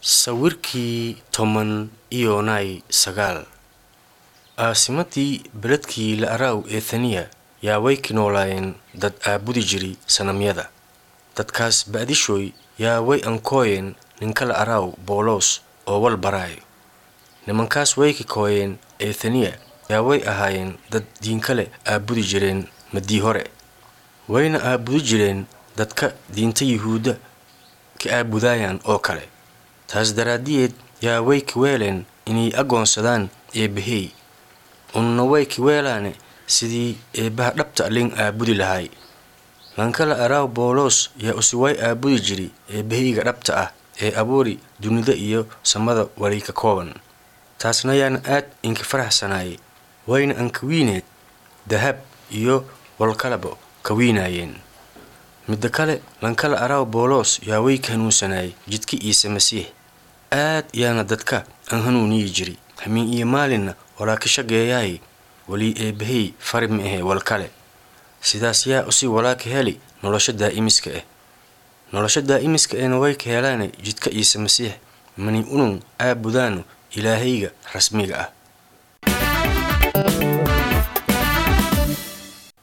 sawirkii toban iyo nay sagaal aasimadii beledkii la araaw ethaniya yaa way ki noolaayeen dad aabudi jiri sanamyada dadkaas ba'dishooy yaa way ankooyeen ninkala araaw boolos oo wal baraayo nimankaas way ki kooyeen ethaniya yaa way ahaayeen dad diinkale aabudi jireen madii hore wayna aabudi jireen dadka diinta yuhuudda ka aabudaayaan oo kale taas daraaddiyeed yaa way ki weeleen inay agoonsadaan eebbahey unna way ki weelaane sidii eebbaha dhabta lin aabudi lahay lankala araaw boolos yaa usi way aabudi jiri eebbahayga dhabta ah ee abuuri dunida iyo samada wali ka kooban taasna yaana aad inka faraxsanaayey wayna ankawiineed dahab iyo walkalaba ka wiinaayeen midda kale lankala araaw boolos yaa way ka hanuunsanaayey jidka ciise masiix aad yaana dadka aan hanuuniyi jiri hamiin iyo maalinna walaa ka shageeyaay walii eebbahey fari ma ahe wal kale sidaas yaa usi walaa ka heli nolosha daa'imiska ah nolosha daa'imiska ehna way ka helaane jidka ciise masiix mani unun aabudaanu ilaahayga rasmiga ah